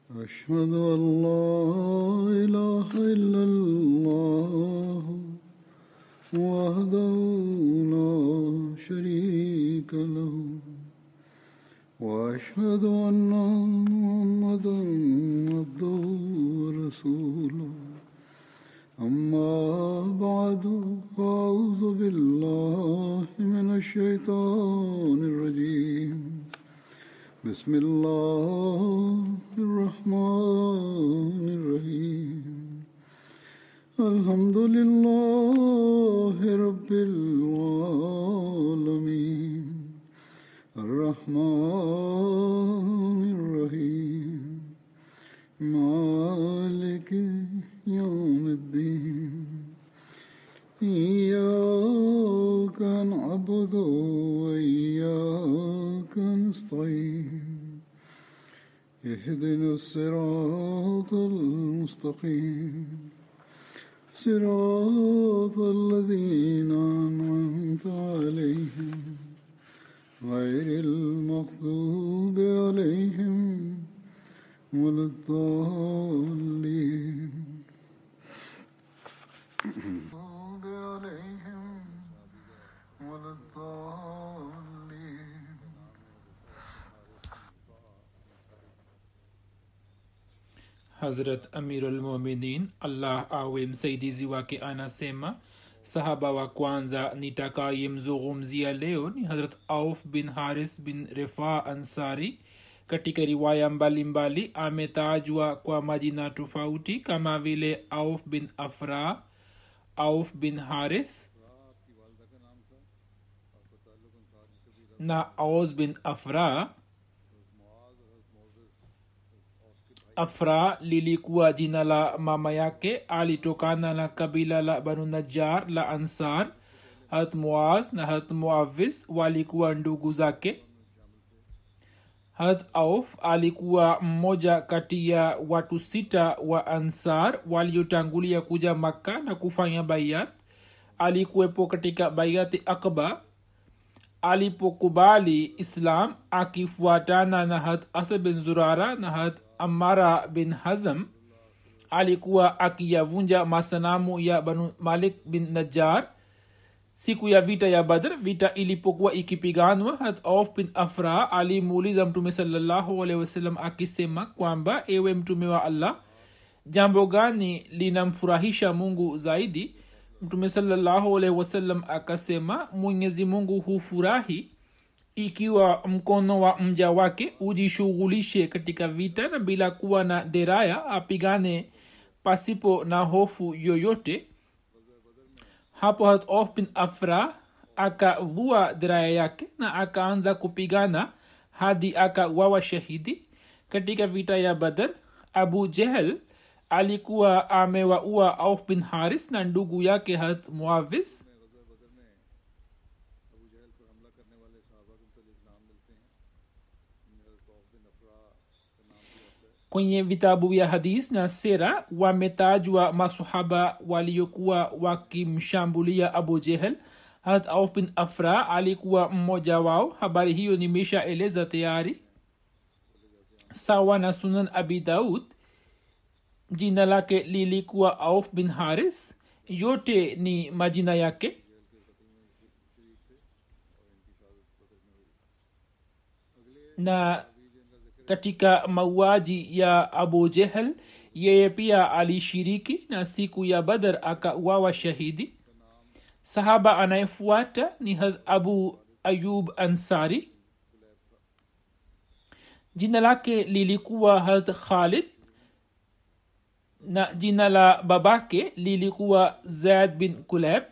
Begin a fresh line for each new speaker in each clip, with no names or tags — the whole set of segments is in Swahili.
أشهد أن لا إله إلا الله وحده لا شريك له وأشهد أن محمدا عبده ورسوله أما بعد فأعوذ بالله من الشيطان الرجيم بسم الله الرحمن الرحيم الحمد لله رب العالمين الرحمن الرحيم مالك يوم الدين إياك نعبد وإياك نستعين اهدنا الصراط المستقيم صراط الذين أنعمت عليهم غير المغضوب عليهم ولا الضالين المغضوب عليهم ولا الضالين
hazrat amirulmuminin allah awe msaidizi wake anasema sahaba wa kwanza nitakayemzungumzia leo ni hazrat auf bin haris bin refa ansari katika riwaya mbalimbali ametajwa kwa majina tofauti kama vile auf bin afra auf bin haris na aus bin afra afra lilikuwa jina la mama yake alitokana na kabila la banu najar la ansar hat muaz na hat muavis walikuwa ndugu zake hat auf alikuwa mmoja kati ya watu sita wa ansar waliotangulia kuja makka na kufanya bayat alikuwepo katika bayati akba alipokubali islam akifuatana na hat asa bin zurara na hat amara bin hazam alikuwa akiyavunja masanamu ya banu malik bin najar siku ya vita ya badr vita ilipokuwa ikipiganwa hat auf bin afra alimuuliza mtume salallahu alehi wasallam akisema kwamba ewe mtume wa allah jambo gani linamfurahisha mungu zaidi mtume salallahu alehi wasallam akasema mwenyezi mungu hufurahi ikiwa mkono wa mja wake ujishughulishe katika vita na bila kuwa na deraya apigane pasipo na hofu yoyote hapo hat of bin afra akavua deraya yake na akaanza kupigana hadi akawawa shahidi katika vita ya badar abu jehel alikuwa amewaua auf bin haris na ndugu yake hat muavis kwenye vitabu vya hadis na sera wametajwa masahaba waliokuwa wakimshambulia abu jehel hat auf bin afra alikuwa mmoja wao habari hiyo nimeshaeleza tayari sawa na sunan abi daud jina lake lilikuwa auf bin haris yote ni majina yake na katika mauaji ya abu jehel yeye pia alishiriki na siku ya badar akauawa shahidi sahaba anayefuata ni abu ayub ansari jina lake lilikuwa had khalid na jina la babake lilikuwa zaid bin kuleb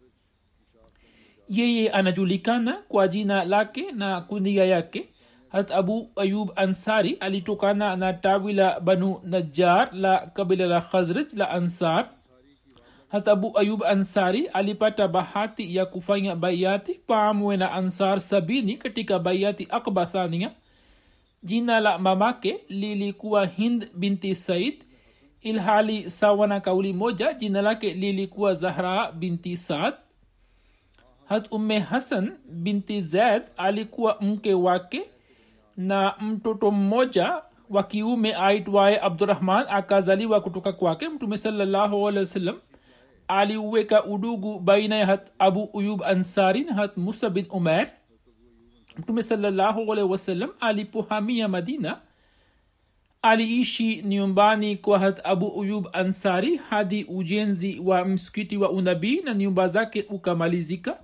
yeye anajulikana kwa jina lake na kunia yake hat abu ayub ansari alitokana na tawi la banu najjar la kabila la khazraj la ansar hat abu ayub ansari alipata bahati ya kufanya bayati pamwe na ansar sabini katika bayati akba thania jina la mamake lilikuwa hind binti said ilhali sawa na kauli moja jina lake lilikuwa zahra binti saad hat umme hasan binti zaid alikuwa mke wake na mtoto mmoja wa kiume aitwaye abdurahman akazaliwa kutoka kwake mtume salallahu alehi wasallam aliuweka udugu baina ya hat abu uyub ansari na hat musa bin umer mtume salallahu alehi wasallam alipohamia madina aliishi nyumbani kwa hat abu uyub ansari hadi ujenzi wa msikiti wa unabii na nyumba zake ukamalizika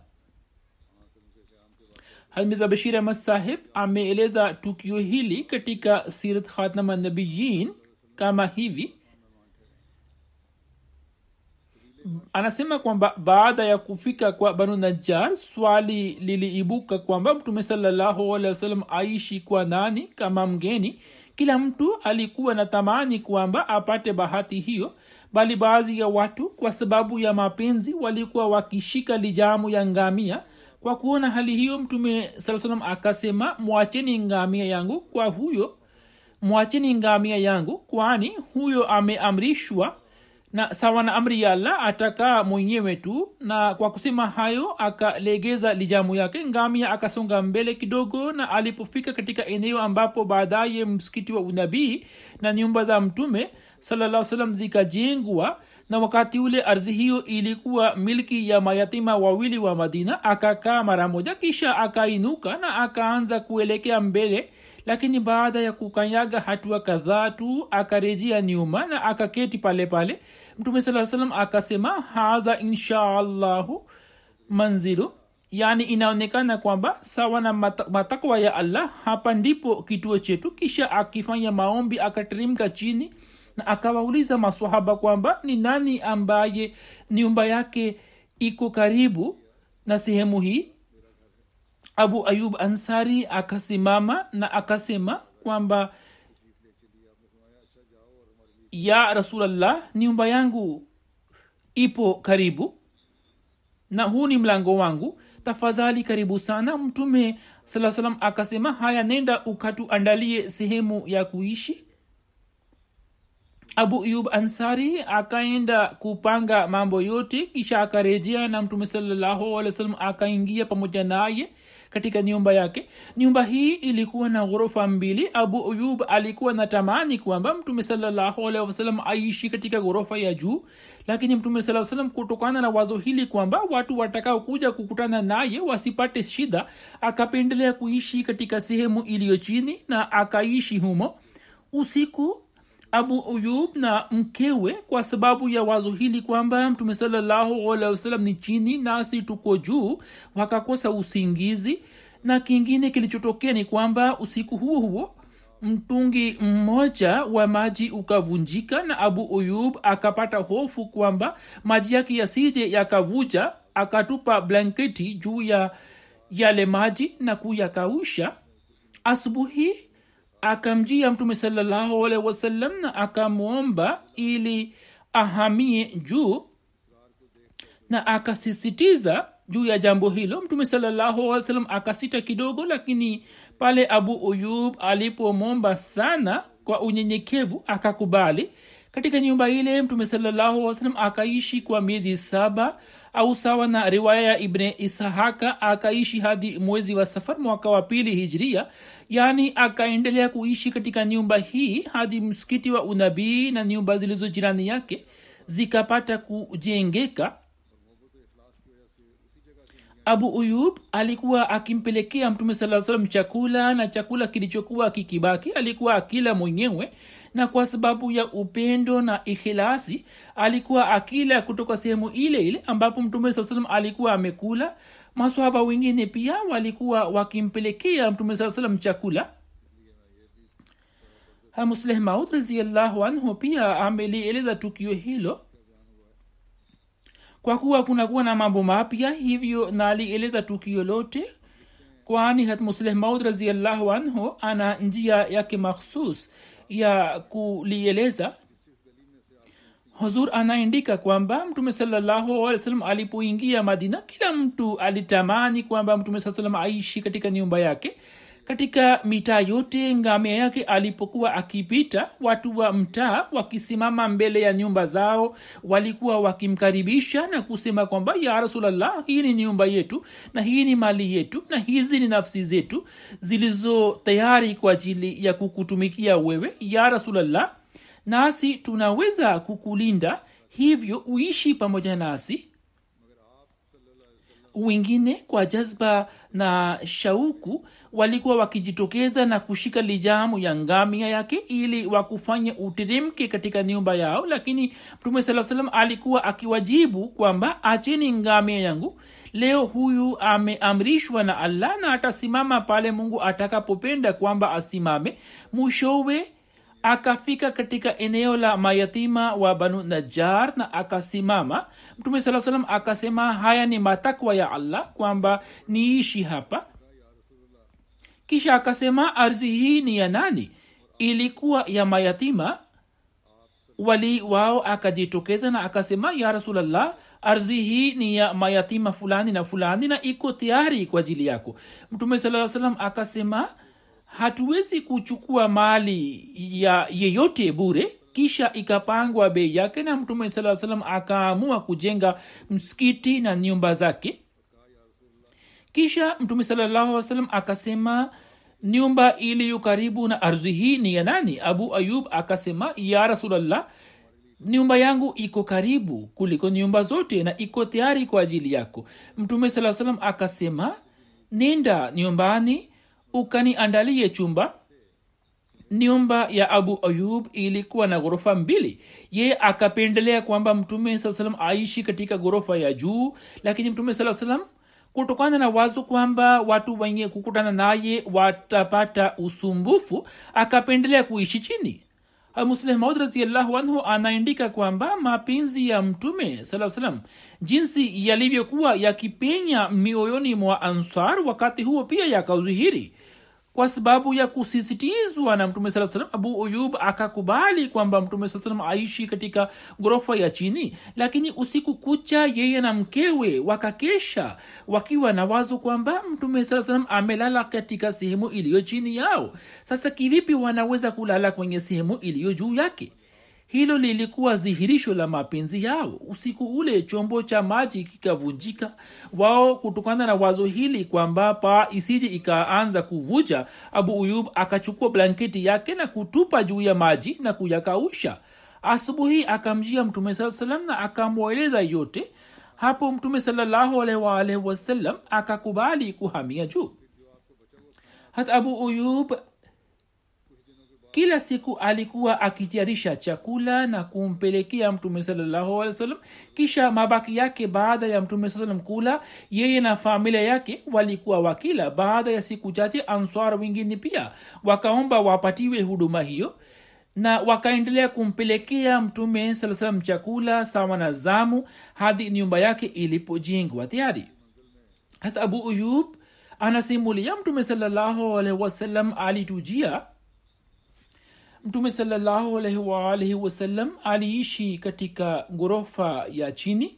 hamiza bashir ahmad sahib ameeleza tukio hili katika sirat khatama nabiyin kama hivi anasema kwamba baada ya kufika kwa banu najjar swali liliibuka kwamba mtume salallahu alehi wasallam aishi kwa nani kama mgeni kila mtu alikuwa na tamani kwamba apate bahati hiyo bali baadhi ya watu kwa sababu ya mapenzi walikuwa wakishika lijamu ya ngamia kwa kuona hali hiyo mtume saa salam akasema mwacheni ngamia yangu kwa huyo mwacheni ngamia yangu kwani huyo ameamrishwa na sawa na amri ya allah atakaa mwenyewe tu na kwa kusema hayo akalegeza lijamu yake ngamia akasonga mbele kidogo na alipofika katika eneo ambapo baadaye msikiti wa unabii na nyumba za mtume salaa salam zikajengwa na wakati ule ardhi hiyo ilikuwa milki ya mayatima wawili wa madina akakaa mara moja kisha akainuka na akaanza kuelekea mbele lakini baada ya kukanyaga hatua kadhaa tu akarejea nyuma na akaketi pale pale mtume saa salam akasema haza inshaallahu manzilu yaani inaonekana kwamba sawa na matakwa ya allah hapa ndipo kituo chetu kisha akifanya maombi akateremka chini na akawauliza maswahaba kwamba ni nani ambaye nyumba yake iko karibu na sehemu hii abu ayub ansari akasimama na akasema kwamba ya rasulllah nyumba yangu ipo karibu na huu ni mlango wangu tafadhali karibu sana mtume saa salam akasema haya nenda ukatuandalie sehemu ya kuishi abu yub ansari akaenda kupanga mambo yote kisha akarejea na mtume salallahu alih wa sallam akaingia pamoja naye katika nyumba yake nyumba hii ilikuwa na ghorofa mbili abu uyub alikuwa na tamani kwamba mtume salallahu alaihi wasallam aishi katika ghorofa ya juu lakini mtume saa salam kutokana na wazo hili kwamba watu watakao kuja kukutana naye wasipate shida akapendelea kuishi katika sehemu iliyo chini na akaishi humo usiku abu uyub na mkewe kwa sababu ya wazo hili kwamba mtume salallahu alehi wasallam ni chini nasi tuko juu wakakosa usingizi na kingine kilichotokea ni kwamba usiku huo huo mtungi mmoja wa maji ukavunjika na abu uyub akapata hofu kwamba maji yake yasije yakavuja akatupa blanketi juu ya yale maji na kuyakausha asubuhi akamjia mtume salallahu alaihi wasallam na akamwomba ili ahamie juu na akasisitiza juu ya jambo hilo mtume salallahu alih wasallam akasita kidogo lakini pale abu uyub alipomwomba sana kwa unyenyekevu akakubali katika nyumba ile mtume salallahu alih wasallam akaishi kwa miezi saba au sawa na riwaya ya ibne ishaka akaishi hadi mwezi wa safar mwaka wa pili hijria yaani akaendelea kuishi katika nyumba hii hadi msikiti wa unabii na nyumba zilizo jirani yake zikapata kujengeka abu uyub alikuwa akimpelekea mtume saa salam chakula na chakula kilichokuwa kikibaki alikuwa akila mwenyewe na kwa sababu ya upendo na ikhilasi alikuwa akila kutoka sehemu ile ile ambapo mtume saa salam alikuwa amekula maswahaba wengine pia walikuwa wakimpelekea mtume saa salam chakula musleh maud raziallahu anhu pia amelieleza tukio hilo kwa kuwa kunakuwa na mambo mapya hivyo na alieleza tukio lote kwani hat musleh maud raziallahu anhu ana njia yake makhsus ya kulieleza huzur anaandika kwamba mtume sallahualwasalam alipoingia madina kila mtu alitamani kwamba mtume saa salam aishi katika nyumba yake katika mitaa yote ngamia yake alipokuwa akipita watu wa mtaa wakisimama mbele ya nyumba zao walikuwa wakimkaribisha na kusema kwamba ya rasulllah hii ni nyumba yetu na hii ni mali yetu na hizi ni nafsi zetu zilizo tayari kwa ajili ya kukutumikia wewe ya rasulllah nasi tunaweza kukulinda hivyo uishi pamoja nasi wengine kwa jazba na shauku walikuwa wakijitokeza na kushika lijamu ya ngamia yake ili wakufanya uteremke katika nyumba yao lakini mtume saa salam alikuwa akiwajibu kwamba acheni ngamia yangu leo huyu ameamrishwa na allah na atasimama pale mungu atakapopenda kwamba asimame mwishowe akafika katika eneo la mayatima wa banu najar na akasimama mtume saa salam akasema haya ni matakwa ya allah kwamba niishi hapa kisha akasema ardhi hii ni ya nani ilikuwa ya mayatima wali wao akajitokeza na akasema ya rasulllah ardhi hii ni ya mayatima fulani na fulani na iko tayari kwa ajili yako mtume saa salam akasema hatuwezi kuchukua mali ya yeyote bure kisha ikapangwa bei yake na mtume saa salam akaamua kujenga msikiti na nyumba zake kisha mtume salallahu salam akasema nyumba iliyo karibu na ardhi hii ni ya nani abu ayub akasema ya rasulllah nyumba yangu iko karibu kuliko nyumba zote na iko tayari kwa ajili yako mtume saa salam akasema nenda nyumbani ukaniandalie chumba nyumba ya abu ayub ilikuwa na ghorofa mbili ye akapendelea kwamba mtume saa salam aishi katika ghorofa ya juu lakini mtume saa salam kutokana na wazo kwamba watu wenye kukutana naye watapata usumbufu akapendelea kuishi chini musleh maud raziallahu anhu anaandika kwamba mapenzi ya mtume saa salam jinsi yalivyokuwa yakipenya mioyoni mwa ansar wakati huo pia yakaudhihiri kwa sababu ya kusisitizwa na mtume saa salam abu uyub akakubali kwamba mtume saa salam aishi katika ghorofa ya chini lakini usiku kucha yeye na mkewe wakakesha wakiwa na wazo kwamba mtume saa salam amelala katika sehemu iliyo chini yao sasa kivipi wanaweza kulala kwenye sehemu iliyo juu yake hilo lilikuwa dhihirisho la mapenzi yao usiku ule chombo cha maji kikavunjika wao kutokana na wazo hili kwamba paa isije ikaanza kuvuja abu uyub akachukua blanketi yake na kutupa juu ya maji na kuyakausha asubuhi akamjia mtume saa salam na akamweleza yote hapo mtume salallahu alaihi waalihi wasallam akakubali kuhamia juu hata abu uyub kila siku alikuwa akitayarisha chakula na kumpelekea mtume salallahu alih wasallam kisha mabaki yake baada ya mtume saa salam kula yeye na familia yake walikuwa wakila baada ya siku chache answar wengine pia wakaomba wapatiwe huduma hiyo na wakaendelea kumpelekea mtume saa salam chakula sawa na zamu hadi nyumba yake ilipojengwa tayari hasa abu uyub anasimulia mtume salallahu alaihi wasallam alitujia mtume salallahu alaihi waalihi wasallam aliishi katika ghorofa ya chini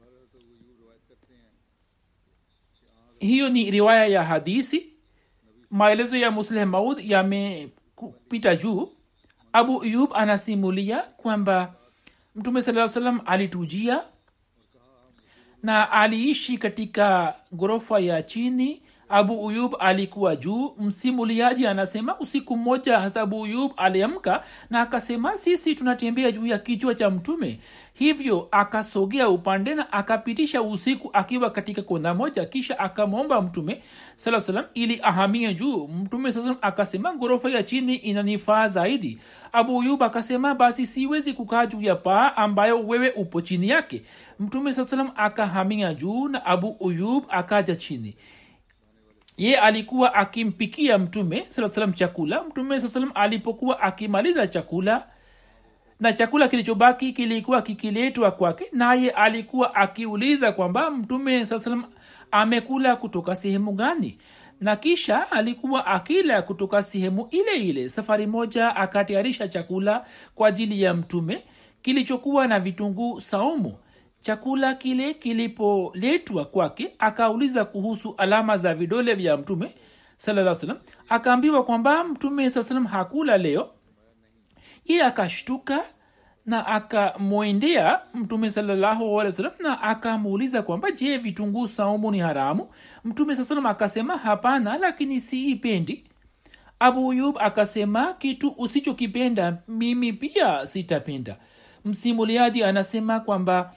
hiyo ni riwaya ya hadisi maelezo ya musleh maud yamepita juu abu yub anasimulia kwamba mtume saa salam alitujia na aliishi katika ghorofa ya chini abu uyub alikuwa juu msimuliaji anasema usiku mmoja hata abu uyub aliamka na akasema sisi tunatembea juu ya kichwa cha mtume hivyo akasogea upande na akapitisha usiku akiwa katika kona moja kisha akamwomba mtume saa salam ili ahamie juu mtume saa salam akasema ghorofa ya chini inanifaa zaidi abu uyub akasema basi siwezi kukaa juu ya paa ambayo wewe upo chini yake mtume saa salam akahamia juu na abu uyub akaja chini ye alikuwa akimpikia mtume saa salam chakula mtume saa salam alipokuwa akimaliza chakula na chakula kilichobaki kilikuwa kikiletwa kwake naye alikuwa akiuliza kwamba mtume saa salam amekula kutoka sehemu gani na kisha alikuwa akila kutoka sehemu ile ile safari moja akatayarisha chakula kwa ajili ya mtume kilichokuwa na vitunguu saumu chakula kile kilipoletwa kwake akauliza kuhusu alama za vidole vya mtume salaa salam akaambiwa kwamba mtume saa salam hakula leo ye akashtuka na akamwendea mtume salallahu alih wasalam na akamuuliza kwamba je vitunguu saumu ni haramu mtume saa salam akasema hapana lakini siipendi abu yub akasema kitu usichokipenda mimi pia sitapenda msimuliaji anasema kwamba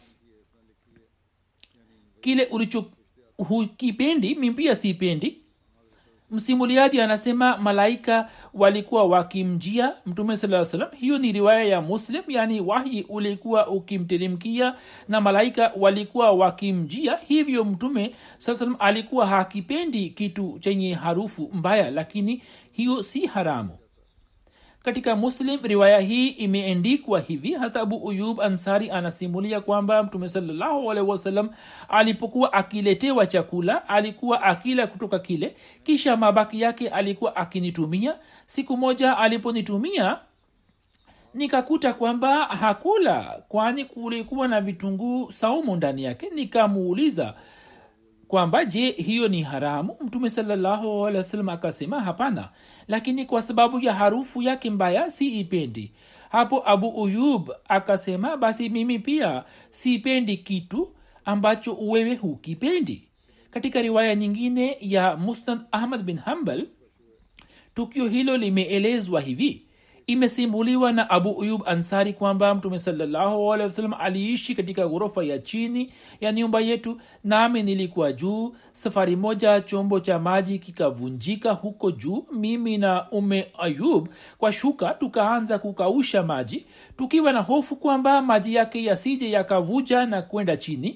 kile ulicho hukipendi mimi pia sipendi msimuliaji anasema malaika walikuwa wakimjia mtume saa salam hiyo ni riwaya ya muslim yaani wahi ulikuwa ukimteremkia na malaika walikuwa wakimjia hivyo mtume saa salam alikuwa hakipendi kitu chenye harufu mbaya lakini hiyo si haramu katika muslim riwaya hii imeendikwa hivi hata abu uyub ansari anasimulia kwamba mtume salallahu alaihi wasallam alipokuwa akiletewa chakula alikuwa akila kutoka kile kisha mabaki yake alikuwa akinitumia siku moja aliponitumia nikakuta kwamba hakula kwani kulikuwa na vitunguu saumu ndani yake nikamuuliza kwamba je hiyo ni haramu mtume salallahu alehi wasallam akasema hapana lakini kwa sababu ya harufu yake mbaya si ipendi hapo abu uyub akasema basi mimi pia sipendi kitu ambacho wewe hukipendi katika riwaya nyingine ya musnad ahmad bin hambal tukio hilo limeelezwa hivi imesimuliwa na abu uyub ansari kwamba mtume sawasalam aliishi katika ghorofa ya chini ya nyumba yetu nami nilikuwa juu safari moja chombo cha maji kikavunjika huko juu mimi na ume ayub kwa shuka tukaanza kukausha maji tukiwa na hofu kwamba maji yake yasije yakavuja na kwenda chini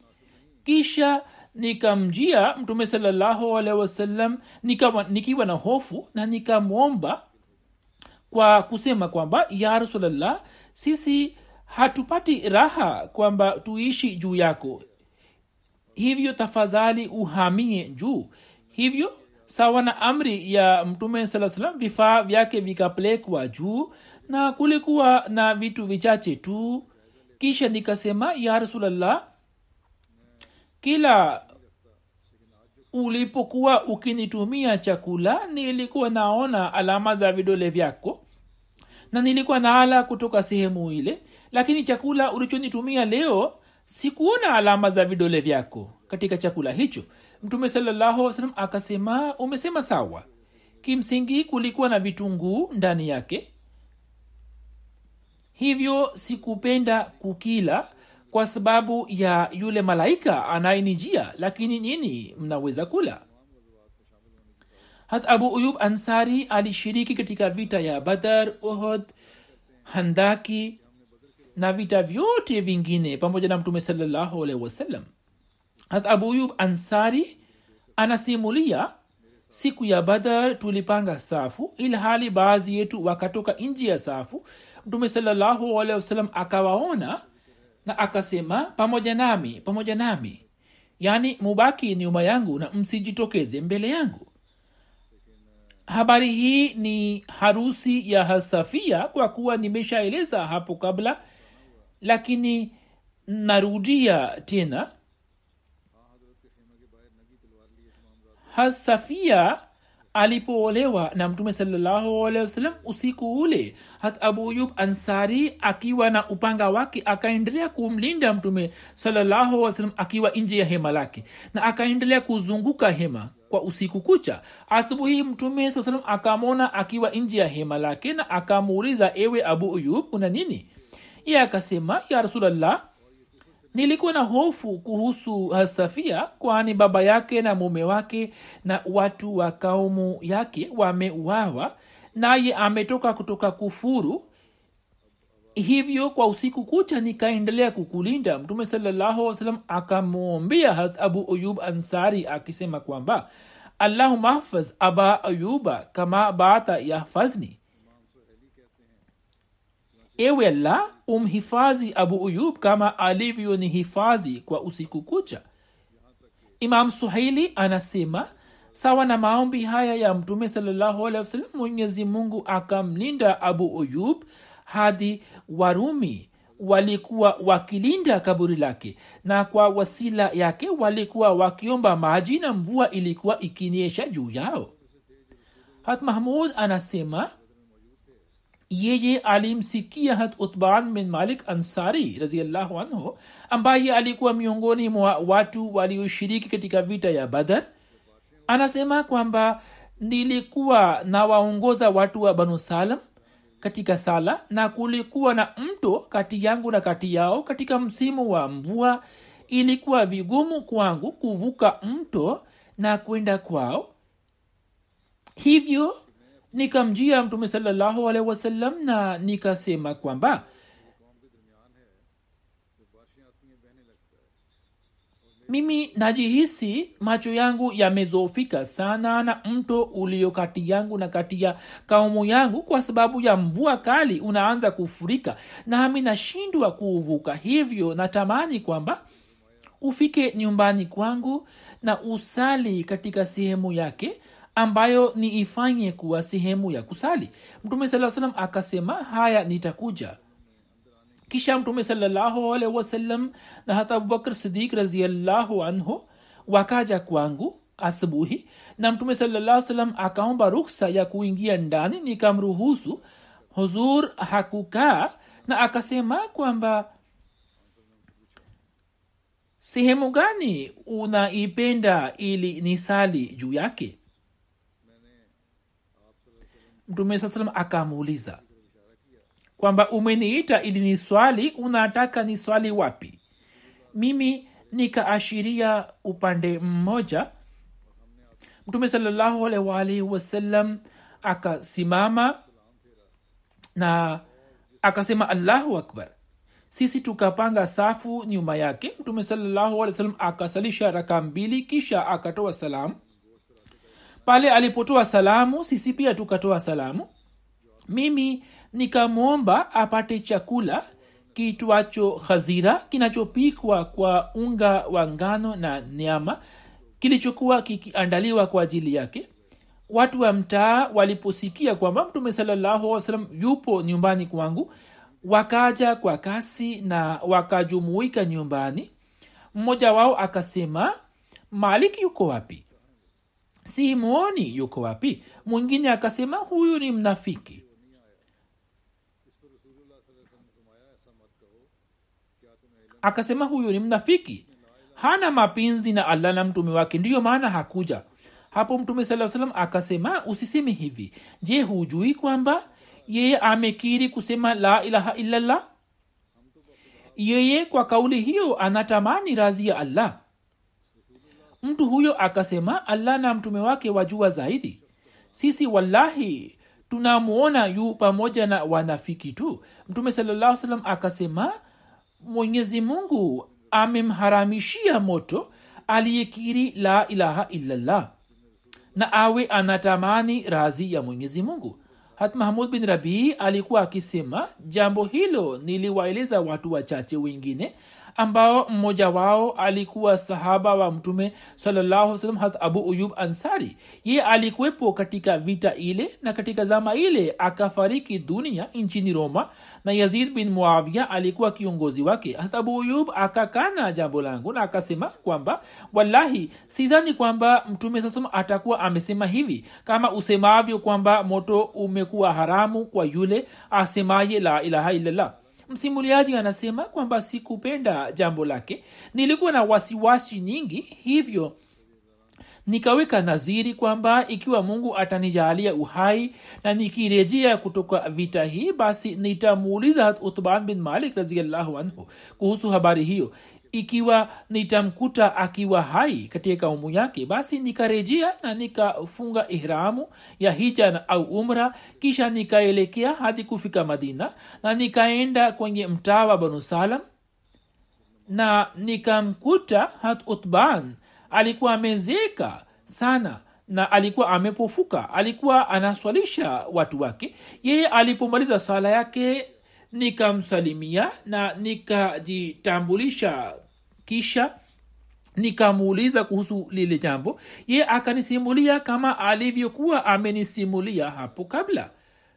kisha nikamjia mtume salallahu alehi wasallam nikiwa na hofu na nikamwomba kwa kusema kwamba ya rasulllah sisi hatupati raha kwamba tuishi juu yako hivyo tafadhali uhamie juu hivyo sawa na amri ya mtume saa salam vifaa vyake vikapelekwa juu na kulikuwa na vitu vichache tu kisha nikasema ya rasulllah kila ulipokuwa ukinitumia chakula nilikuwa naona alama za vidole vyako na nilikuwa naala kutoka sehemu ile lakini chakula ulichonitumia leo sikuona alama za vidole vyako katika chakula hicho mtume sallahualwasalam akasema umesema sawa kimsingi kulikuwa na vitunguu ndani yake hivyo sikupenda kukila kwa sababu ya yule malaika anayenijia lakini nini mnaweza kula hat abu uyub ansari alishiriki katika vita ya badar uhud handaki na vita vyote vingine pamoja na mtume salallahu alaihi wasallam hat abu uyub ansari anasimulia siku ya badar tulipanga safu ilhali baadhi yetu wakatoka nji ya safu mtume salallahu alaihi wasallam akawaona na akasema pamoja nami pamoja nami yaani mubaki nyuma yangu na msijitokeze mbele yangu habari hii ni harusi ya hasafia kwa kuwa nimeshaeleza hapo kabla lakini narudia tena hasafia alipoolewa na mtume sawasalam usiku ule hat abu yub ansari akiwa na upanga wake akaendelea kumlinda mtume sawasalam akiwa nje ya hema lake na akaendelea kuzunguka hema kwa usiku kucha asubuhi mtume saa salam akamwona akiwa nje ya hema lake na akamuuliza ewe abu uyub una nini ye akasema ya rasulllah nilikuwa na hofu kuhusu hasafia kwani baba yake na mume wake na watu wa kaumu yake wameuawa naye ametoka kutoka kufuru hivyo kwa usiku kucha nikaendelea kukulinda mtume sallahualwasalam akamwombea abu uyub ansari akisema kwamba allahuma hafaz aba ayuba kama bata yahfazni ewe allah umhifadhi abu uyub kama alivyonihifadhi kwa usiku kucha imam suhaili anasema sawa na maombi haya ya mtume sawasalam mwenyezi mungu akamlinda abu uyub hadi warumi walikuwa wakilinda kaburi lake na kwa wasila yake walikuwa wakiomba maji na mvua ilikuwa ikinyesha juu yao hat mahmud anasema yeye alimsikia hat utban bin malik ansari raziallahu anhu ambaye alikuwa miongoni mwa watu walioshiriki katika vita ya badar anasema kwamba nilikuwa nawaongoza watu wa banu salam katika sala na kulikuwa na mto kati yangu na kati yao katika msimu wa mvua ilikuwa vigumu kwangu kuvuka mto na kwenda kwao hivyo nikamjia mtume salallahu alehi wasallam na nikasema kwamba mimi najihisi macho yangu yamezofika sana na mto ulio kati yangu na kati ya kaumu yangu kwa sababu ya mvua kali unaanza kufurika nami nashindwa kuuvuka hivyo natamani kwamba ufike nyumbani kwangu na usali katika sehemu yake ambayo niifanye kuwa sehemu ya kusali mtume saa salam akasema haya nitakuja kisha mtume salallahu alaihi wasallam na hata abubakr sidik raziallahu anhu wakaja kwangu asubuhi na mtume salallahu salam akaomba ruksa ya kuingia ndani nikamruhusu huzur hakukaa na akasema kwamba sehemu gani unaipenda ili nisali juu yake mtume saa salam akamuuliza kwamba umeniita ili ni swali unataka ni swali wapi mimi nikaashiria upande mmoja mtume salallahu alaihi waalihi wasallam akasimama na akasema allahu akbar sisi tukapanga safu nyuma yake mtume salallahu alih wasallam akasalisha raka mbili kisha akatoa salamu pale alipotoa salamu sisi pia tukatoa salamu mimi nikamwomba apate chakula kitwacho khazira kinachopikwa kwa unga wa ngano na nyama kilichokuwa kikiandaliwa kwa ajili yake watu wa mtaa waliposikia kwamba mtume salallahu salam yupo nyumbani kwangu wakaja kwa kasi na wakajumuika nyumbani mmoja wao akasema malik yuko wapi si mwoni yuko wapi mwingine akasema huyu ni mnafiki akasema huyu ni mnafiki hana mapenzi na allah na mtume wake ndiyo maana hakuja hapo mtume saa salam akasema usiseme hivi je hujui kwamba yeye amekiri kusema la ilaha illallah yeye kwa kauli hiyo anatamani razi ya allah mtu huyo akasema allah na mtume wake wajua zaidi sisi wallahi tunamwona yu pamoja na wanafiki tu mtume salallahu salam akasema mwenyezi mungu amemharamishia moto aliyekiri la ilaha illallah na awe anatamani razi ya mwenyezi mungu hat mahmud bin rabii alikuwa akisema jambo hilo niliwaeleza watu wachache wengine ambao mmoja wao alikuwa sahaba wa mtume salam hat abu uyub ansari ye alikuwepo katika vita ile na katika zama ile akafariki dunia nchini roma na yazid bin muavia alikuwa kiongozi wake hat abu uyub akakana jambo langu na akasema kwamba wallahi sizani kwamba mtume saa salam atakuwa amesema hivi kama usemavyo kwamba moto umekuwa haramu kwa yule asemaye la ilaha illallah msimuliaji anasema kwamba sikupenda jambo lake nilikuwa na wasiwasi nyingi hivyo nikaweka naziri kwamba ikiwa mungu atanijalia uhai na nikirejea kutoka vita hii basi nitamuuliza utban bin malik raziallahu anhu kuhusu habari hiyo ikiwa nitamkuta akiwa hai katika kaumu yake basi nikarejea na nikafunga ihramu ya hija na au umra kisha nikaelekea hadi kufika madina na nikaenda kwenye mtaa wa banu salam na nikamkuta hat utban alikuwa amezeka sana na alikuwa amepofuka alikuwa anaswalisha watu wake yeye alipomaliza swala yake nikamsalimia na nikajitambulisha kisha nikamuuliza kuhusu lile jambo ye akanisimulia kama alivyokuwa amenisimulia hapo kabla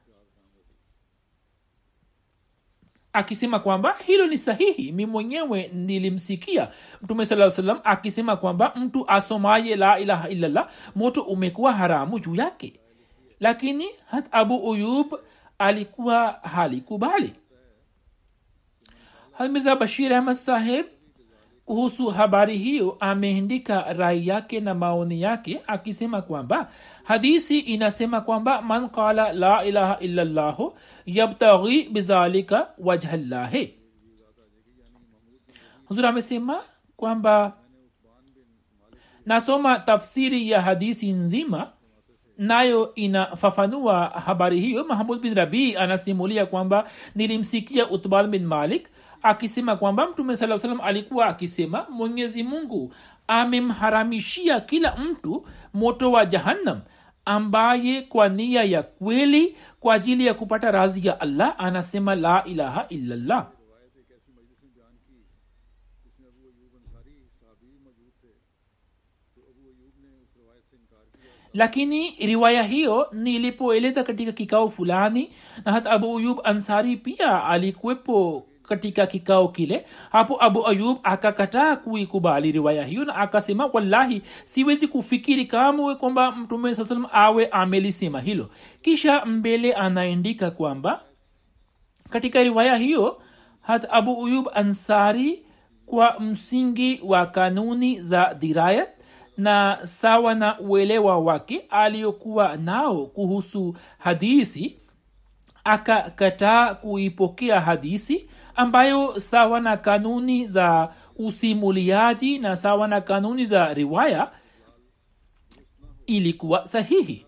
akisema kwamba hilo ni sahihi mi mwenyewe nilimsikia mtume saa salam akisema kwamba mtu asomaye la ilaha illallah moto umekuwa haramu juu yake lakini hat abu uyub alikuwa halikubali mirza bashir ahmad saheb kuhusu habari hiyo ameandika rai yake na maoni yake akisema kwamba hadisi inasema kwamba man qala la ilaha illallahu yabtaghi bizalika wajhallahi huzur amesema kwamba nasoma tafsiri ya hadisi nzima nayo inafafanua habari hiyo mahmud bin rabii anasimulia kwamba nilimsikia utban bin malik akisema kwamba mtume saa salam alikuwa akisema mwenyezi mungu amemharamishia kila mtu moto wa jahannam ambaye kwa nia ya kweli kwa ajili ya kupata razi ya allah anasema la ilaha illallah lakini riwaya hiyo nilipoeleza katika kikao fulani na hata abu ayub ansari pia alikuwepo katika kikao kile hapo abu ayub akakataa kuikubali riwaya hiyo na akasema wallahi siwezi kufikiri kamwe kwamba mtume saa salam awe amelisema hilo kisha mbele anaandika kwamba katika riwaya hiyo hat abu ayub ansari kwa msingi wa kanuni za dirayat na sawa na uelewa wake aliyokuwa nao kuhusu hadisi akakataa kuipokea hadisi ambayo sawa na kanuni za usimuliaji na sawa na kanuni za riwaya ilikuwa sahihi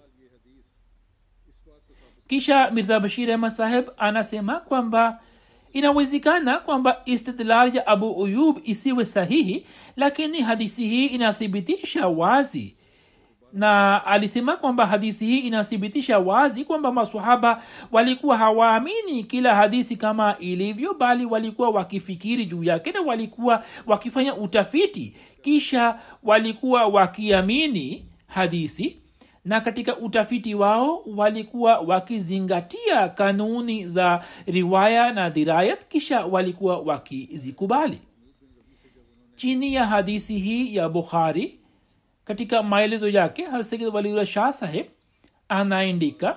kisha mirza bashir ahmad saheb anasema kwamba inawezekana kwamba istidlal ya abu uyub isiwe sahihi lakini hadisi hii inathibitisha wazi na alisema kwamba hadisi hii inathibitisha wazi kwamba masahaba walikuwa hawaamini kila hadisi kama ilivyo bali walikuwa wakifikiri juu yake na walikuwa wakifanya utafiti kisha walikuwa wakiamini hadisi na katika utafiti wao walikuwa wakizingatia kanuni za riwaya na dirayat kisha walikuwa wakizikubali chini ya hadisi hii ya bukhari katika maelezo yake hasegid waliullah shah saheb anaandika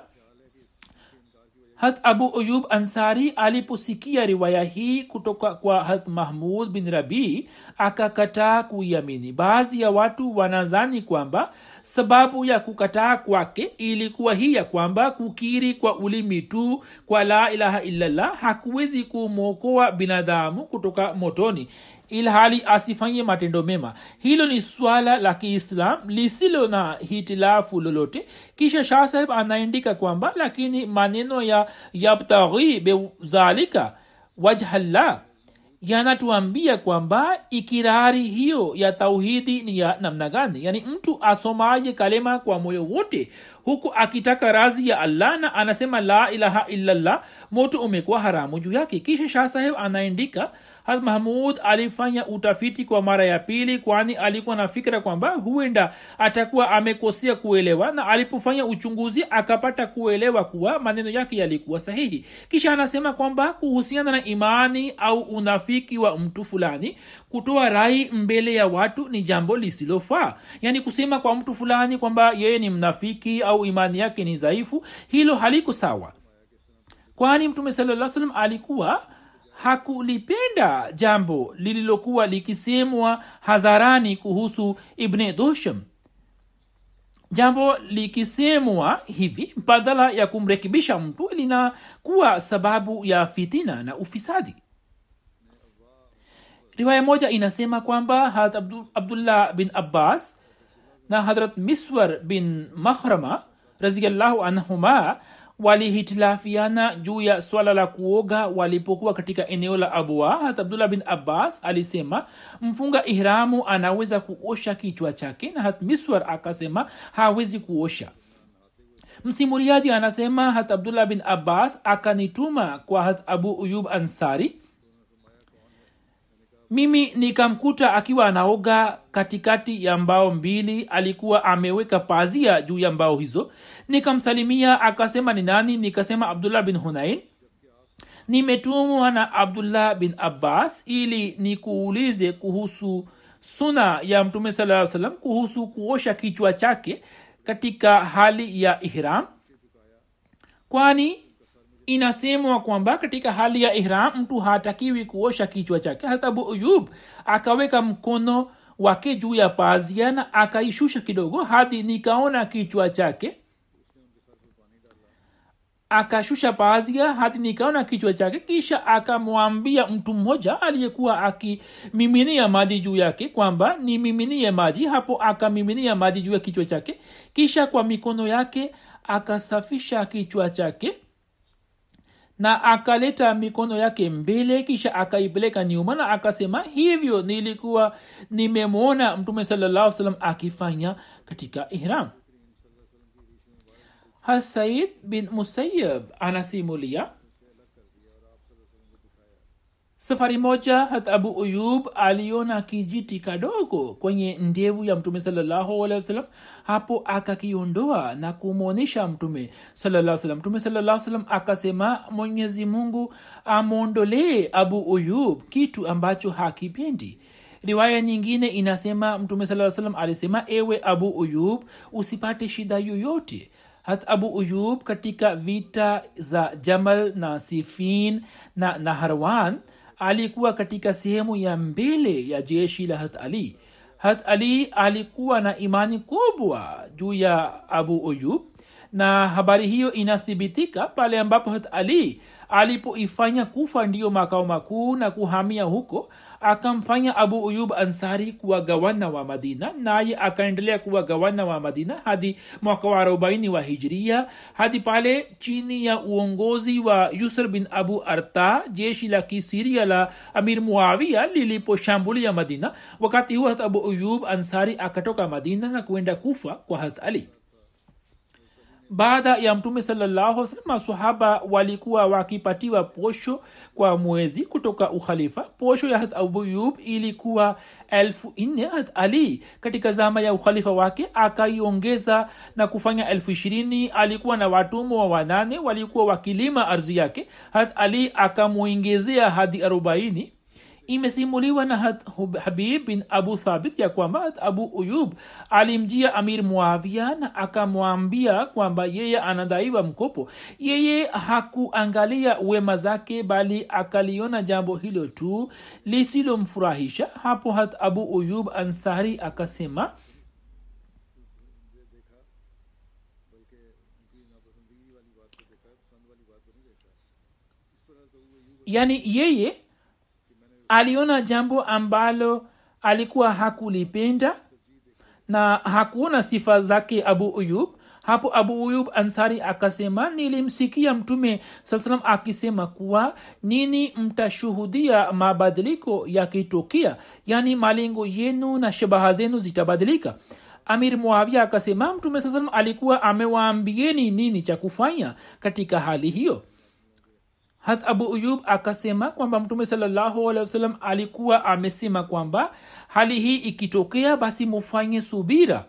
hat abu ayub ansari aliposikia riwaya hii kutoka kwa hat mahmud bin rabii akakataa kuiamini baadhi ya watu wanazani kwamba sababu ya kukataa kwake ilikuwa hii ya kwamba kukiri kwa ulimi tu kwa la ilaha illallah hakuwezi kumwokoa binadamu kutoka motoni ilhali asifanye matendo mema hilo ni swala la kiislam lisilo na hitilafu lolote kisha shah saheb anaandika kwamba lakini maneno ya yabtaghi bezalika wajhallah yanatuambia kwamba ikirari hiyo ya tauhidi ni ya namna gani yaani mtu asomaje kalema kwa moyo wote huku akitaka razi ya allah na anasema la ilaha illallah moto umekuwa haramu juu yake kisha shah saheb anaandika hat mahmud alifanya utafiti kwa mara ya pili kwani alikuwa na fikira kwamba huenda atakuwa amekosea kuelewa na alipofanya uchunguzi akapata kuelewa kuwa maneno yake yalikuwa sahihi kisha anasema kwamba kuhusiana na imani au unafiki wa mtu fulani kutoa rai mbele ya watu ni jambo lisilofaa yaani kusema kwa mtu fulani kwamba yeye ni mnafiki au imani yake ni dhaifu hilo haliko sawa kwani mtume salaa salam alikuwa hakulipenda jambo lililokuwa likisemwa hadharani kuhusu ibne dosham jambo likisemwa hivi badala ya kumrekebisha mtu linakuwa sababu ya fitina na ufisadi riwaya moja inasema kwamba harat Abdu, abdullah bin abbas na hadrat miswar bin mahrama raziallahu anhuma walihitilafiana juu ya swala la kuoga walipokuwa katika eneo la abua hat abdullah bin abbas alisema mfunga ihramu anaweza kuosha kichwa chake na hat miswar akasema hawezi kuosha msimuliaji anasema hat abdullah bin abbas akanituma kwa hat abu uyub ansari mimi nikamkuta akiwa anaoga katikati ya mbao mbili alikuwa ameweka pazia juu ya mbao hizo nikamsalimia akasema ni nani nikasema abdullah bin hunain nimetumwa na abdullah bin abbas ili nikuulize kuhusu suna ya mtume saa salam kuhusu kuosha kichwa chake katika hali ya ihram kwani inasemwa kwamba katika hali ya ihram mtu hatakiwi kuosha kichwa chake hata abu uyub akaweka mkono wake juu ya pazia na akaishusha kidogo hadi nikaona kichwa chake akashusha pazia hadi nikaona kichwa chake kisha akamwambia mtu mmoja aliyekuwa akimiminia maji juu yake kwamba nimiminie maji hapo akamiminia maji juu ya kichwa chake kisha kwa mikono yake akasafisha kichwa chake na akaleta mikono yake mbele kisha akaipeleka nyuma na akasema hivyo nilikuwa nimemwona mtume salallahu salam akifanya katika ihram hasaid bin musayab anasimulia safari moja hat abu uyub aliona kijiti kadogo kwenye ndevu ya mtume sawasalam hapo akakiondoa na kumwonyesha mtume salam mtume salam akasema mwenyezi mungu amwondolee abu uyub kitu ambacho hakipendi riwaya nyingine inasema mtume saa salam alisema ewe abu uyub usipate shida yoyote hat abu uyub katika vita za jamal na sifin na naharwan alikuwa katika sehemu ya mbele ya jeshi la hat ali hat ali alikuwa na imani kubwa juu ya abu uyub na habari hiyo inathibitika pale ambapo hat ali alipoifanya kufa ndiyo makao makuu na kuhamia huko akamfanya abu uyub ansari kuwa gawana wa madina naye akaendelea kuwa gawana wa madina hadi mwaka wa arobaini wa hijria hadi pale chini ya uongozi wa yusr bin abu arta jeshi la kisiria la amir muawia liliposhambulia madina wakati huo hat abu uyub ansari akatoka madina na kuenda kufa kwa hat ali baada ya mtume salallahu masahaba walikuwa wakipatiwa posho kwa mwezi kutoka ukhalifa posho ya hat abuyub ilikuwa elfu nne hat ali katika zama ya ukhalifa wake akaiongeza na kufanya elfu ishirini alikuwa na watumwa wa wanane walikuwa wakilima ardhi yake hat ali akamwongezea hadi arobaini imesimuliwa na habib bin abu thabit ya kwamba abu uyub alimjia amir muavia na akamwambia kwamba yeye anadaiwa mkopo yeye hakuangalia wema zake bali akaliona jambo hilo tu lisilomfurahisha hapo hat abu uyub ansari akasema yani yeye aliona jambo ambalo alikuwa hakulipenda na hakuona sifa zake abu uyub hapo abu uyub ansari akasema nilimsikia mtume saa salam akisema kuwa nini mtashuhudia mabadiliko yakitokea yaani malengo yenu na shabaha zenu zitabadilika amir muavia akasema mtume saa salam alikuwa amewaambieni nini cha kufanya katika hali hiyo hat abu uyub akasema kwamba mtume sawasalam alikuwa amesema kwamba hali hii ikitokea basi mufanye subira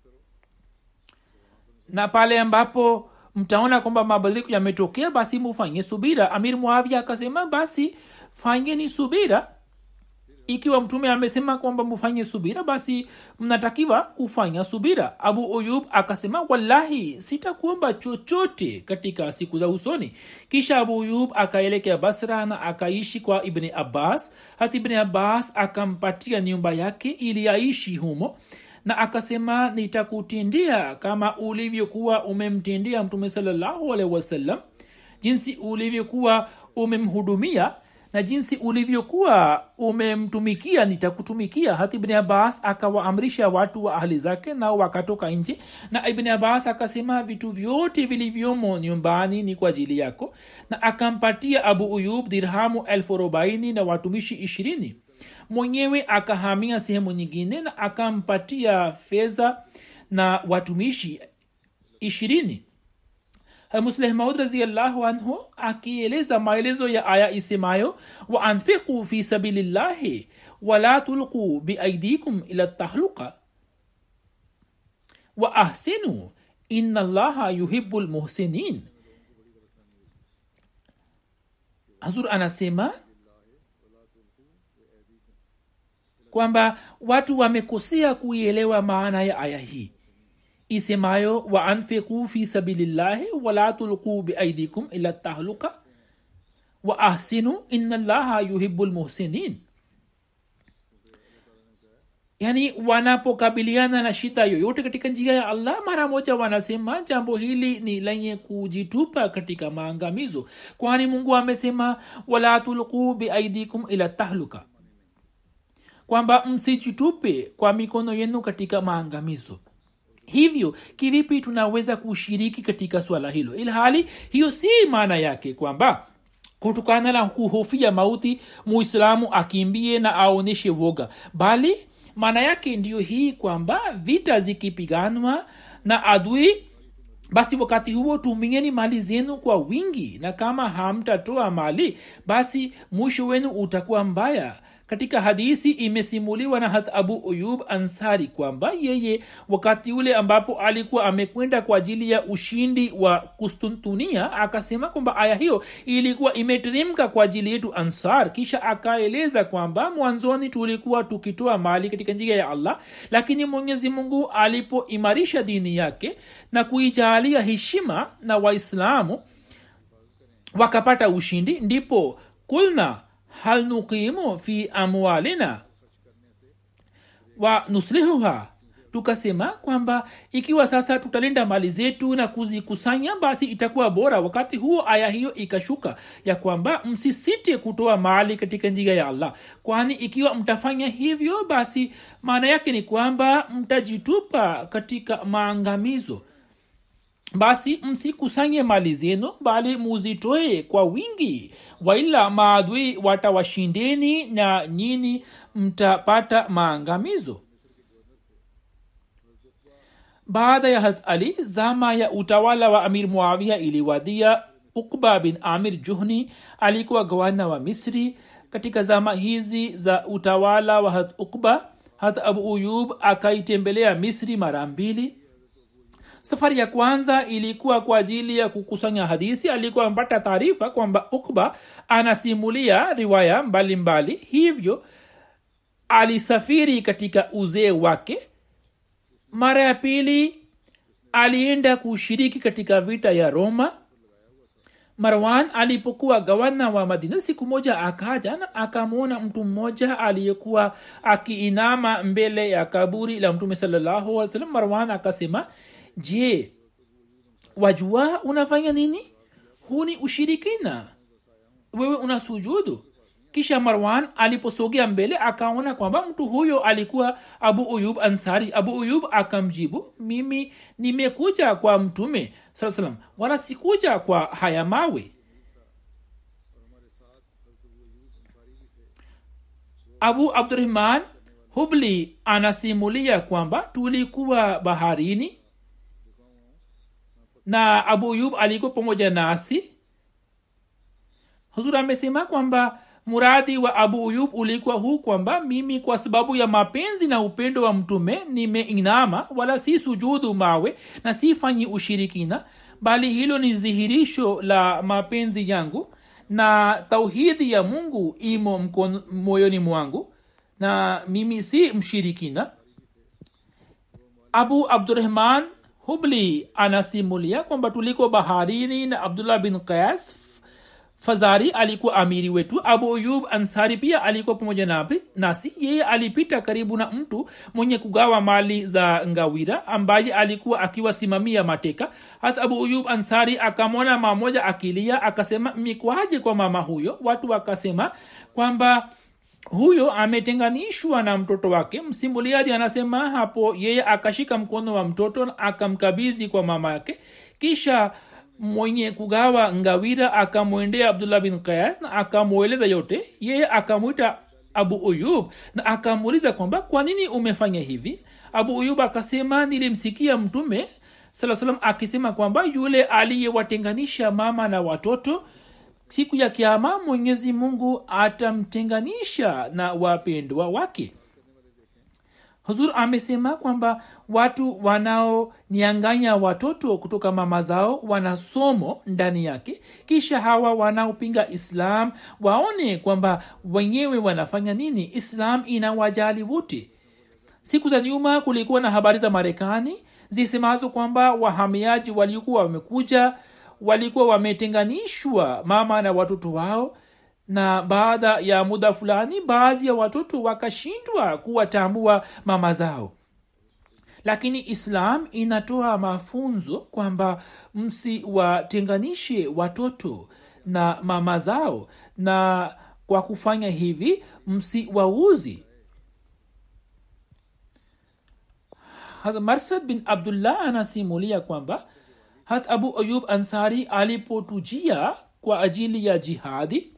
na pale ambapo mtaona kwamba mabadiliko yametokea basi mufanye subira amir muavia akasema basi fanyeni subira ikiwa mtume amesema kwamba mufanye subira basi mnatakiwa kufanya subira abu uyub akasema wallahi sitakuomba chochote katika siku za usoni kisha abu uyub akaelekea basra na akaishi kwa ibni abbas hata ibni abbas akampatia nyumba yake ili aishi humo na akasema nitakutindia kama ulivyokuwa umemtindia mtume salallahu alehi wasallam jinsi ulivyokuwa umemhudumia na jinsi ulivyokuwa umemtumikia nitakutumikia hata ibni abbas akawaamrisha watu wa ahli zake nao wakatoka nje na ibni abbas akasema vitu vyote vilivyomo nyumbani ni kwa ajili yako na akampatia abu uyub dirhamu elfu arobaini na watumishi ishirini mwenyewe akahamia sehemu nyingine na akampatia fedha na watumishi ishirini musleh maud raziallahu anhu akieleza maelezo ya aya isemayo waanfiqu fi sabilillahi wala tulquu biaidikum ila tahluka wa ahsinu ina allaha yuhibu lmuhsinin hazur anasema kwamba watu wamekosea kuielewa maana ya aya hii isemayo wa anfiqu fi sabilillahi wala tulquu biaidikum ila tahluka wa ahsinu ina llaha yuhibu lmuhsinin yaani wanapokabiliana na shida yoyote katika njia ya allah mara moja wanasema jambo hili ni lenye kujitupa katika maangamizo kwani mungu amesema wala tulquu biaidikum ila tahluka kwamba msijitupe kwa mikono yenu katika maangamizo hivyo kivipi tunaweza kushiriki katika swala hilo ilhali hiyo si maana yake kwamba kutokana na kuhofia mauti muislamu akimbie na aonyeshe woga bali maana yake ndiyo hii kwamba vita zikipiganwa na adui basi wakati huo tumieni mali zenu kwa wingi na kama hamtatoa mali basi mwisho wenu utakuwa mbaya katika hadisi imesimuliwa na hat abu uyub ansari kwamba yeye wakati ule ambapo alikuwa amekwenda kwa ajili ya ushindi wa kustuntunia akasema kwamba aya hiyo ilikuwa imeteremka kwa ajili yetu ansar kisha akaeleza kwamba mwanzoni tulikuwa tukitoa mali katika njia ya allah lakini mwenyezi mungu alipoimarisha dini yake na kuijaalia heshima na waislamu wakapata ushindi ndipo kulna hal nuqimu fi amwalina wa nuslihuha tukasema kwamba ikiwa sasa tutalinda mali zetu na kuzikusanya basi itakuwa bora wakati huo aya hiyo ikashuka ya kwamba msisite kutoa mali katika njia ya allah kwani ikiwa mtafanya hivyo basi maana yake ni kwamba mtajitupa katika maangamizo basi msikusanye mali zenu bali muzitoe kwa wingi waila maadui watawashindeni na nyini mtapata maangamizo baada ya hat ali zama ya utawala wa amir muawia iliwadia ukba bin amir juhni alikuwa gavana wa misri katika zama hizi za utawala wa hat ukba hat abu uyub akaitembelea misri mara mbili safari ya kwanza ilikuwa kwa ajili ya kukusanya hadisi alikuwa amepata taarifa kwamba ukba anasimulia riwaya mbalimbali mbali. hivyo alisafiri katika uzee wake mara ya pili alienda kushiriki katika vita ya roma marwan alipokuwa gavana wa madina siku moja akaja na akamwona mtu mmoja aliyekuwa akiinama mbele ya kaburi la mtume salallahu alih wasallam marwan akasema je wajua unafanya nini huu ni ushirikina wewe una sujudu kisha marwan aliposogea mbele akaona kwamba mtu huyo alikuwa abu uyub ansari abu uyub akamjibu mimi nimekuja kwa mtume saa salam wala sikuja kwa haya mawe abu abdurahman hubli anasimulia kwamba tulikuwa baharini na abu uyub alikuwa pamoja nasi huzur amesema kwamba muradi wa abu uyub ulikuwa huu kwamba mimi kwa sababu ya mapenzi na upendo wa mtume nimeinama wala si sujudu mawe na sifanyi ushirikina bali hilo ni dhihirisho la mapenzi yangu na tauhidi ya mungu imo mkono, moyoni mwangu na mimi si mshirikina abu abdurahman hubli anasimulia kwamba tuliko baharini na abdullah bin qas fazari alikuwa amiri wetu abu uyub ansari pia alikuwa pamoja napi nasi yeye alipita karibu na mtu mwenye kugawa mali za ngawira ambaye alikuwa akiwasimamia mateka hata abu uyub ansari akamwona mama moja akilia akasema mikwaje kwa mama huyo watu wakasema kwamba huyo ametenganishwa na mtoto wake msimuliaji anasema hapo yeye akashika mkono wa mtoto akamkabizi kwa mama yake kisha mwenye kugawa ngawira akamwendea abdullah bin kayas na akamweleza yote yeye akamwita abu uyub na akamuuliza kwamba kwa nini umefanya hivi abu uyub akasema nilimsikia mtume saa salam akisema kwamba yule aliyewatenganisha mama na watoto siku ya kiama mwenyezi mungu atamtenganisha na wapendwa wake huzur amesema kwamba watu wanaonianganya watoto kutoka mama zao wana somo ndani yake kisha hawa wanaopinga islam waone kwamba wenyewe wanafanya nini islam inawajali wote siku za nyuma kulikuwa na habari za marekani zisemazo kwamba wahamiaji waliokuwa wamekuja walikuwa wametenganishwa mama na watoto wao na baada ya muda fulani baadhi ya watoto wakashindwa kuwatambua mama zao lakini islam inatoa mafunzo kwamba msiwatenganishe watoto na mama zao na kwa kufanya hivi msiwauzi marsad bin abdullah anasimulia kwamba hat abu ayub ansari alipotujia kwa ajili ya jihadi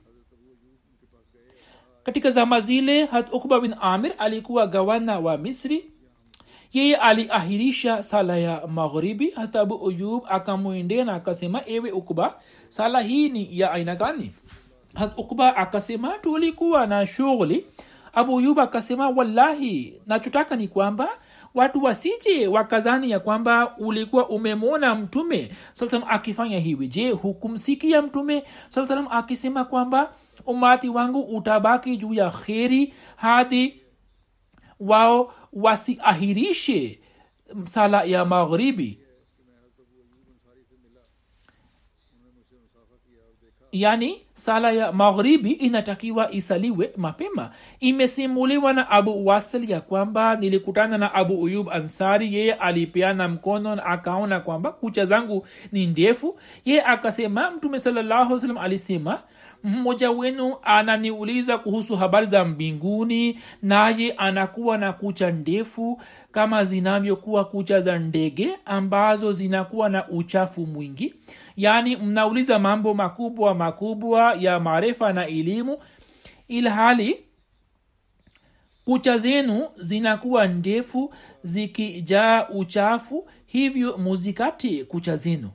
katika zama zile hat ukba bin amir alikuwa gawana wa misri yeye aliahirisha sala ya magharibi hata abu uyub akamwendea na akasema ewe ukba sala hii ni ya aina gani hat ukba akasema tulikuwa na shughuli abu uyub akasema wallahi nachotaka ni kwamba watu wasije wakazani ya kwamba ulikuwa umemwona mtume salam akifanya hivi je hukumsikia mtume saa salam akisema kwamba umati wangu utabaki juu ya kheri hadi wao wasiahirishe sala ya magharibi yani sala ya magharibi inatakiwa isaliwe mapema imesimuliwa na abu wasil ya kwamba nilikutana na abu uyub ansari yeye alipeana mkono na akaona kwamba kucha zangu ni ndefu yeye akasema mtume salallahu salam alisema mmoja wenu ananiuliza kuhusu habari za mbinguni naye anakuwa na kucha ndefu kama zinavyokuwa kucha za ndege ambazo zinakuwa na uchafu mwingi yaani mnauliza mambo makubwa makubwa ya maarifa na elimu ilhali kucha zenu zinakuwa ndefu zikijaa uchafu hivyo muzikati kucha zenu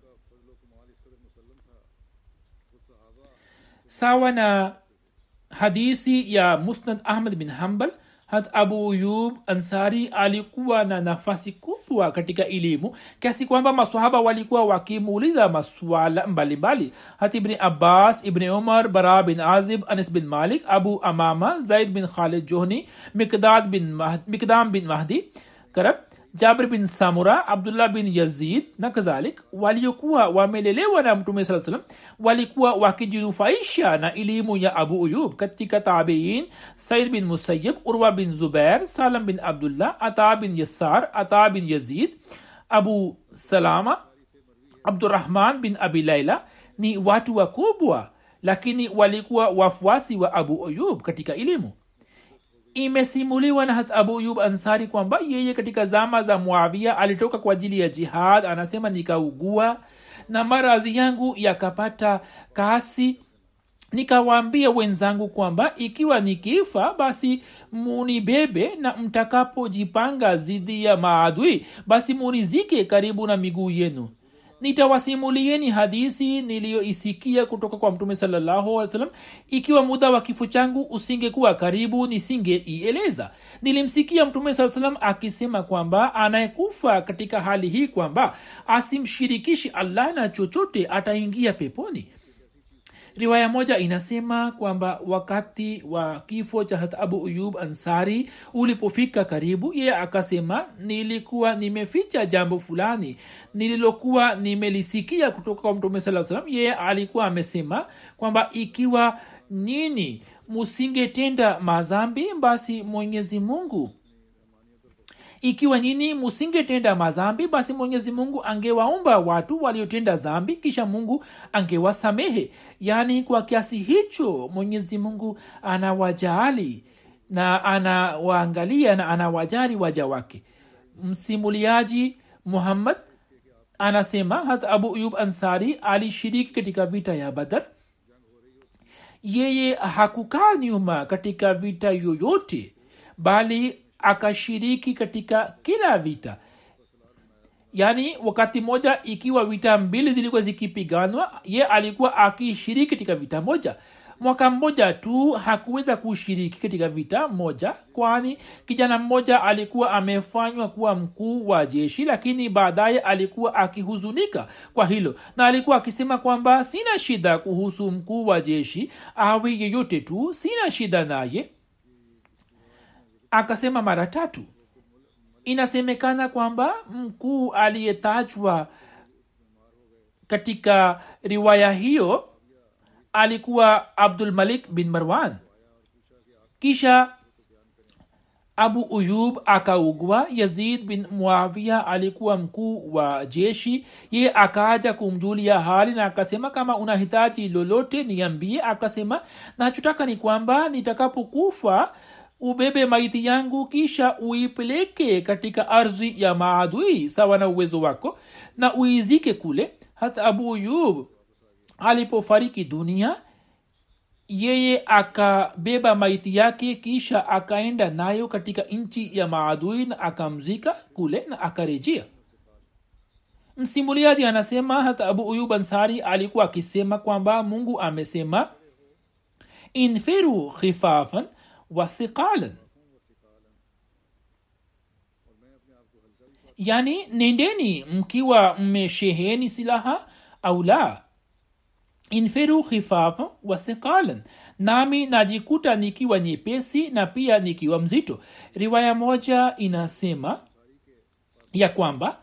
sawa na hadisi ya musnad ahmad bin hambal hat abu yub ansari alikuwa na nafasi kubwa katika elimu kiasi kwamba masahaba walikuwa wakimuuliza maswala mbalimbali hat ibni abbas ibni umar bara bin azib anis bin malik abu amama zaid bin khalid johni mikdad bin Mahdi, mikdam bin mahdi karab jabir bin samura abdullah bin yazid na kadhalik waliokuwa wamelelewa na mtume saa salam walikuwa wakijinufaisha na elimu ya abu uyub katika tabiin said bin musayib urwa bin zubair salam bin abdullah ata bin yasar ata bin yazid abu salama abdurahman bin abi laila ni watu wakubwa lakini walikuwa wafuasi wa abu uyub katika elimu imesimuliwa na hat abu yub ansari kwamba yeye katika zama za muavia alitoka kwa ajili ya jihad anasema nikaugua na maradhi yangu yakapata kasi nikawaambia wenzangu kwamba ikiwa nikifa basi munibebe na mtakapojipanga dhidi ya maadui basi munizike karibu na miguu yenu nitawasimulieni hadisi niliyoisikia kutoka kwa mtume sallahualwasalam ikiwa muda wa kifo changu usingekuwa karibu nisingeieleza nilimsikia mtume saa salam akisema kwamba anayekufa katika hali hii kwamba asimshirikishi allah na chochote ataingia peponi riwaya moja inasema kwamba wakati wa kifo cha hat abu uyub ansari ulipofika karibu yeye akasema nilikuwa nimeficha jambo fulani nililokuwa nimelisikia kutoka kwa mtume saa salam yeye alikuwa amesema kwamba ikiwa nini musingetenda mazambi basi mwenyezi mungu ikiwa nyini musingetenda mazambi basi mwenyezi mungu angewaumba watu waliotenda zambi kisha mungu angewasamehe yaani kwa kiasi hicho mwenyezi mungu anawajaali na anawaangalia na anawajali waja wake msimuliaji muhammad anasema hata abu uyub ansari alishiriki katika vita ya badar yeye hakukaa nyuma katika vita yoyote bali akashiriki katika kila vita yaani wakati moja ikiwa vita mbili zilikuwa zikipiganwa ye alikuwa akishiriki katika vita moja mwaka mmoja tu hakuweza kushiriki katika vita moja kwani kijana mmoja alikuwa amefanywa kuwa mkuu wa jeshi lakini baadaye alikuwa akihuzunika kwa hilo na alikuwa akisema kwamba sina shida kuhusu mkuu wa jeshi awe yeyote tu sina shida naye akasema mara tatu inasemekana kwamba mkuu aliyetajwa katika riwaya hiyo alikuwa abdul malik bin marwan kisha abu uyub akaugwa yazid bin muavia alikuwa mkuu wa jeshi ye akaaja kumjulia hali na akasema kama unahitaji lolote niambie akasema nachotaka ni kwamba nitakapokufa ubebe maiti yangu kisha uipeleke katika ardhi ya maadui sawa na uwezo wako na uizike kule hata abu uyub alipofariki dunia yeye akabeba maiti yake kisha akaenda nayo katika nchi ya maadui na akamzika kule na akarejea msimuliaji anasema hata abu uyub ansari alikuwa akisema kwamba mungu amesema infiru khifafan wa thiqalan yani nendeni mkiwa mmesheheni silaha au la infiru khifafa wa thiqalan nami najikuta nikiwa nyepesi na pia nikiwa mzito riwaya moja inasema ya kwamba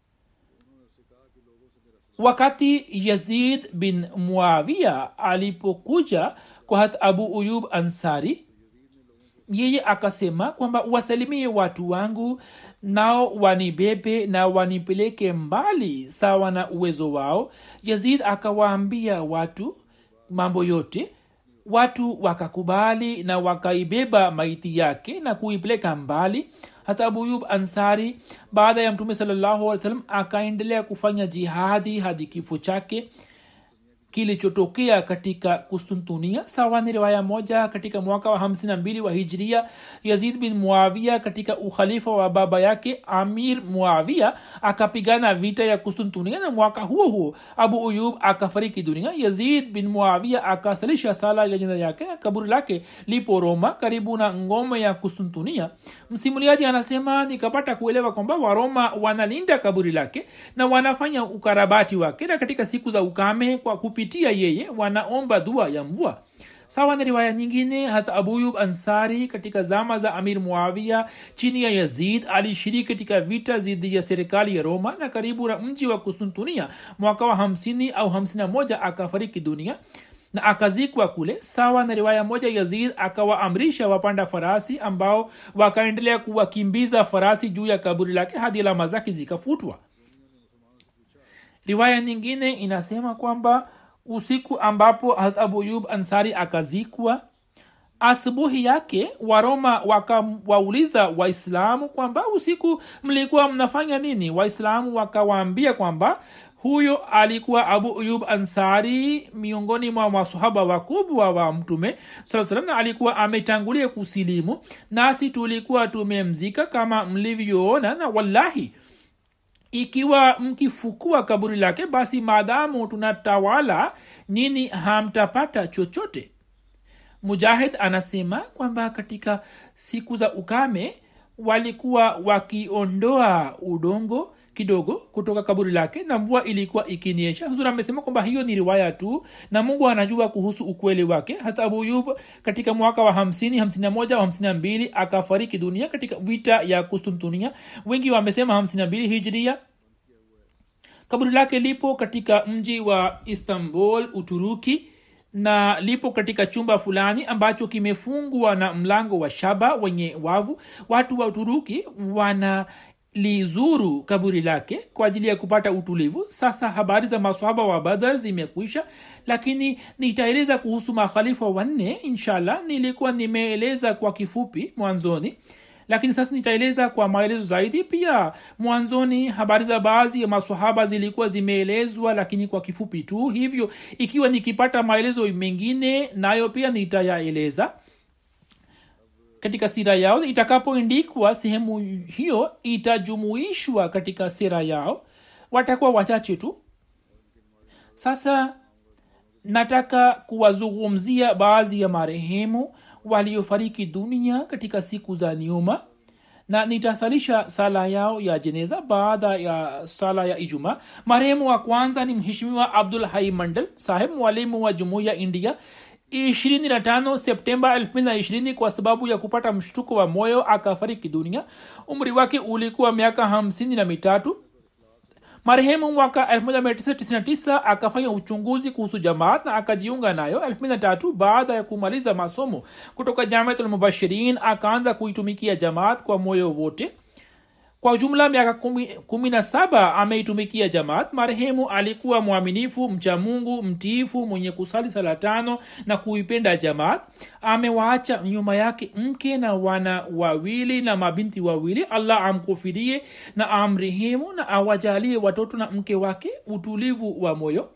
wakati yazid bin muavia alipokuja kwa hat abu uyub ansari yeye akasema kwamba wasalimie watu wangu nao wanibebe na wanipeleke mbali sawa na uwezo wao yazid akawaambia watu mambo yote watu wakakubali na wakaibeba maiti yake na kuipeleka mbali hata abuyub ansari baada ya mtume salllahu alih salam akaendelea kufanya jihadi hadi kifo chake kilichotokea katika kustuntunia sawa ni riwaya moja katika mwaka wa 52 wa hijria yazid bin muavia katika ukhalifa wa baba yake amir muavia akapigana vita ya kustuntunia na mwaka huo huo abu uyub akafariki dunia yazid bin muavia akasalisha sala ya jina yake na kaburi lake lipo roma karibu na ngome ya kustuntunia msimuliaji anasema nikapata kuelewa kwamba waroma wanalinda kaburi lake na wanafanya ukarabati wake na katika siku za ukame kwa kupitia yeye wanaomba dua ya mvua sawa na riwaya nyingine hata abuyub ansari katika zama za amir muavia chini ya yazid alishiriki katika vita dhidi ya serikali ya roma na karibu na mji wa kustuntunia mwaka wa 50 au 51 akafariki dunia na akazikwa kule sawa na riwaya moja yazid akawaamrisha wapanda farasi ambao wakaendelea kuwakimbiza farasi juu ya kaburi lake hadi alama zake zikafutwa riwaya nyingine inasema kwamba usiku ambapo abu yub ansari akazikwa asubuhi yake waroma wakawauliza waislamu kwamba usiku mlikuwa mnafanya nini waislamu wakawaambia kwamba huyo alikuwa abu uyub ansari miongoni mwa masahaba wakubwa wa mtume saa salam na alikuwa ametangulia kusilimu nasi tulikuwa tumemzika kama mlivyoona na wallahi ikiwa mkifukua kaburi lake basi maadamu tunatawala nini hamtapata chochote mujahid anasema kwamba katika siku za ukame walikuwa wakiondoa udongo kidogo kutoka kaburi lake na mvua ilikuwa ikiniesha huzur amesema kwamba hiyo ni riwaya tu na mungu anajua kuhusu ukweli wake hata abuyub katika mwaka wa hamsini hamsini na moja au hamsini na mbili akafariki dunia katika vita ya kustuntunia wengi wamesema hamsini na mbili hijria kaburi lake lipo katika mji wa istanbul uturuki na lipo katika chumba fulani ambacho kimefungwa na mlango wa shaba wenye wavu watu wa uturuki wana lizuru kaburi lake kwa ajili ya kupata utulivu sasa habari za maswahaba wa badar zimekwisha lakini nitaeleza kuhusu makhalifa wanne inshallah nilikuwa nimeeleza kwa kifupi mwanzoni lakini sasa nitaeleza kwa maelezo zaidi pia mwanzoni habari za baadhi ya masahaba zilikuwa zimeelezwa lakini kwa kifupi tu hivyo ikiwa nikipata maelezo mengine nayo pia nitayaeleza katika sira yao itakapoindikwa sehemu hiyo itajumuishwa katika sira yao watakuwa wachache tu sasa nataka kuwazungumzia baadhi ya marehemu waliofariki dunia katika siku za nyuma na nitasalisha sala yao ya jeneza baada ya sala ya ijuma marehemu wa kwanza ni mheshimiwa abdul hai mandal saheb mwalimu wa jumuiya india 25 septemba 220 kwa sababu ya kupata mshtuko wa moyo akafariki dunia umri wake ulikuwa miaka hamsini na mitatu marehemu mwaka 1999 akafanya uchunguzi kuhusu jamaat na akajiunga nayo 23 baada ya kumaliza masomo kutoka jamiatulmubashirin akaanza kuitumikia jamaat kwa moyo wote kwa jumla miaka kumi, kumi na saba ameitumikia jamaat marehemu alikuwa mwaminifu mcha mungu mtiifu mwenye kusali sala tano na kuipenda jamaat amewaacha nyuma yake mke na wana wawili na mabinti wawili allah amkufirie na amrehemu na awajalie watoto na mke wake utulivu wa moyo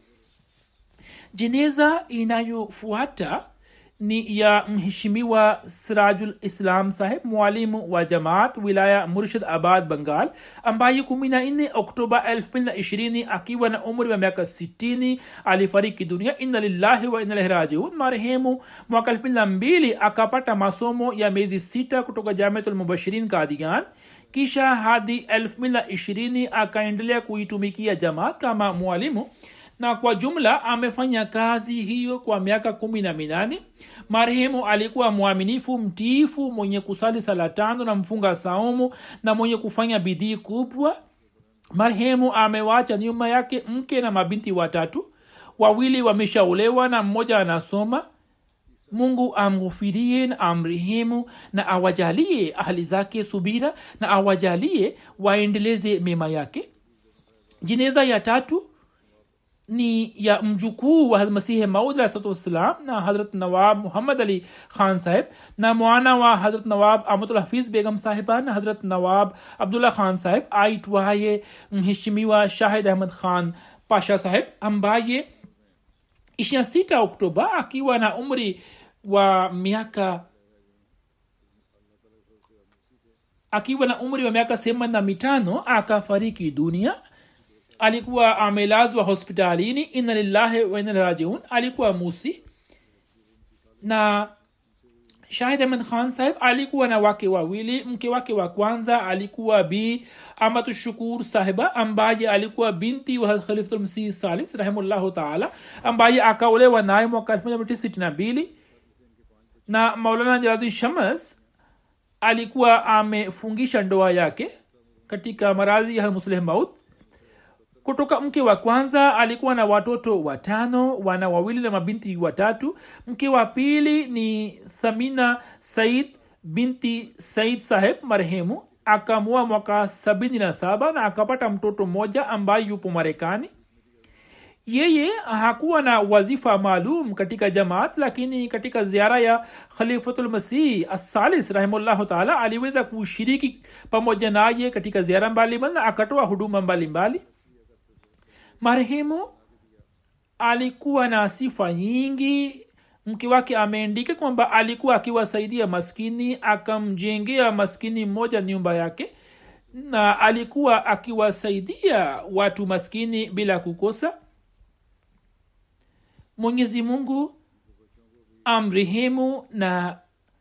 jeneza inayofuata ni ya mheshimiwa sirajul islam saheb mwalimu wa jamaat wilaya murshid abad bengal ambaye kumi na nne oktoba elfu mbili na ishirini akiwa na umri wa miaka sitini alifariki dunia inna lillahi wa inna ilaihi rajiun marehemu mwaka elfu mbili na mbili akapata masomo ya miezi sita kutoka jamiatul mubashirin kadian kisha hadi elfu mbili na ishirini akaendelea kuitumikia jamaat kama mwalimu na kwa jumla amefanya kazi hiyo kwa miaka kumi na minane marehemu alikuwa mwaminifu mtiifu mwenye kusali sala tano na mfunga saumu na mwenye kufanya bidii kubwa marehemu amewacha nyuma yake mke na mabinti watatu wawili wameshaolewa na mmoja anasoma mungu amghufirie na amrehemu na awajalie ahli zake subira na awajalie waendeleze mema yake jeneza ya tatu ni ya mjukuu wa masihi maud alahsalatu wassalam na hazrat nawab muhammad ali khan saheb na mwana wa hazrat nawab amatul hafiz begam sahiba na hazrat nawab abdullah khan saheb aitwaye mheshimiwa shahid ahmad khan pasha saheb ambaye ishirina sita oktoba akiwa na umri wa miaka akiwa na umri wa miaka themanini na mitano akafariki dunia alikuwa amelazwa hospitalini inna lillahi wa inna ilaihi rajiun alikuwa musi na shahid ahmed khan saheb alikuwa na wake wawili mke wake wa kwanza alikuwa bi amatu shukur sahiba ambaye alikuwa binti wa khalifulmsih salis rahimullahu taala ambaye akaolewa naye mwaka 1962 na maulana jaladin shamas alikuwa amefungisha ndoa yake katika maradhi ya musleh maut kutoka mke wa kwanza alikuwa na watoto watano wana wawili na mabinti watatu mke wa pili ni thamina said binti said saheb marehemu akamua mwaka sabini na saba na akapata mtoto mmoja ambaye yupo marekani yeye hakuwa na wazifa maalum katika jamaat lakini katika ziara ya khalifatulmasih assalis rahimullahu taala aliweza kushiriki pamoja naye katika ziara mbalimbali na akatoa huduma mbalimbali mbali marehemu alikuwa na sifa nyingi mke wake ameandika kwamba alikuwa akiwasaidia maskini akamjengea maskini mmoja nyumba yake na alikuwa akiwasaidia watu maskini bila kukosa mwenyezi mungu amrehemu na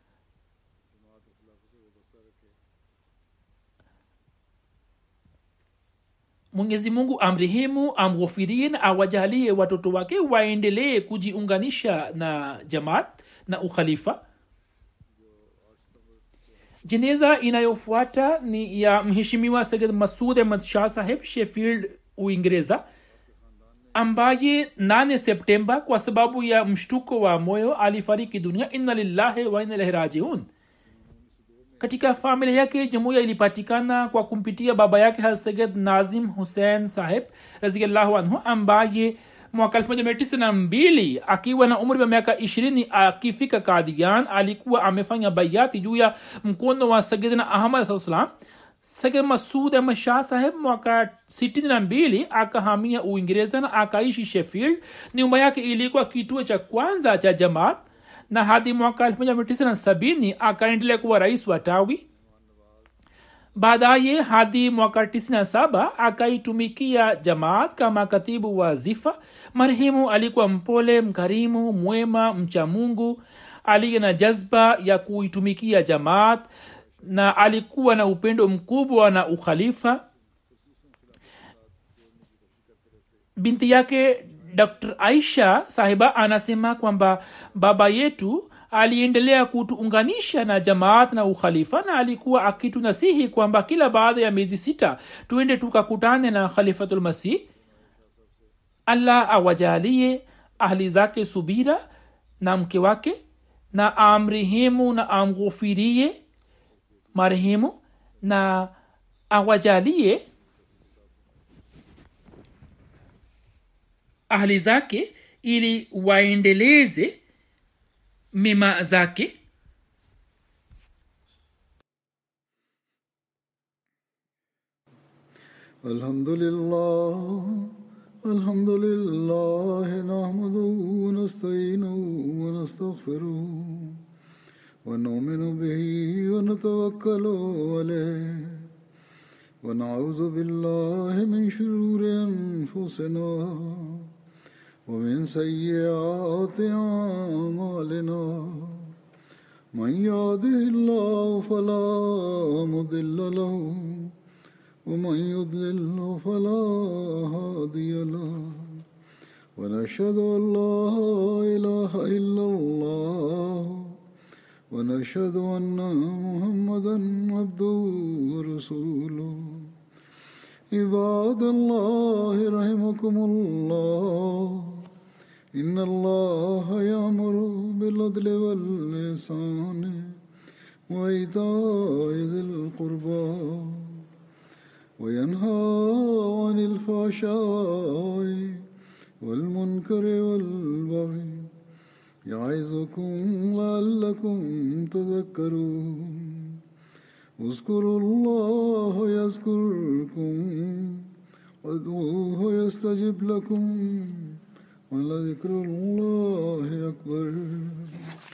mwenyezi mungu amrehemu amghofirie na awajalie watoto wake waendelee kujiunganisha na jamaat na ukhalifa jeneza inayofuata ni ya mheshimiwa sayid masud ahmad shah saheb sheffield uingereza ambaye 8 septemba kwa sababu ya mshtuko wa moyo alifariki dunia inna lillahi wa inna ilaihi rajiun katika familia yake jumuiya ilipatikana kwa kumpitia baba yake haseged nazim hussein saheb raziallahu anhu ambaye mwaka 1992 akiwa na umri wa miaka ishirini akifika kadian alikuwa amefanya bayati juu ya mkono wa sagidna ahmad saa salam sagid masud ahmad shah saheb mwaka 62 akahamia uingereza na akaishi sheffield nyumba yake ilikuwa kituo cha kwanza cha jamaat na hadi mwaka 1970 akaendelea kuwa rais wa tawi baadaye hadi mwaka 97 akaitumikia jamaat kama katibu wa zifa marehemu alikuwa mpole mkarimu mwema mcha mungu aliye na jazba ya kuitumikia jamaat na alikuwa na upendo mkubwa na ukhalifa binti yake dr aisha sahiba anasema kwamba baba yetu aliendelea kutuunganisha na jamaat na ukhalifa na alikuwa akitunasihi kwamba kila baada ya miezi sita tuende tukakutane na khalifatulmasih allah awajalie ahli zake subira na mke wake na amrehemu na amghufirie marehemu na awajalie ahli zake ili waendeleze mema zake
الحمد لله الحمد لله نحمده ونستعينه ونستغفره ونؤمن به ونتوكل عليه ونعوذ بالله من شرور انفسنا ومن سيئات اعمالنا من يهده الله فلا مضل له ومن يضلل فلا هادي له ونشهد ان لا اله الا الله ونشهد ان محمدا عبده ورسوله عباد الله رحمكم الله ان الله يامر بالعدل واللسان وايتاء ذي القربى وينهى عن الفحشاء والمنكر والبغي يعظكم لعلكم تذكرون اذكروا الله يذكركم وادعوه يستجب لكم ولذكر الله أكبر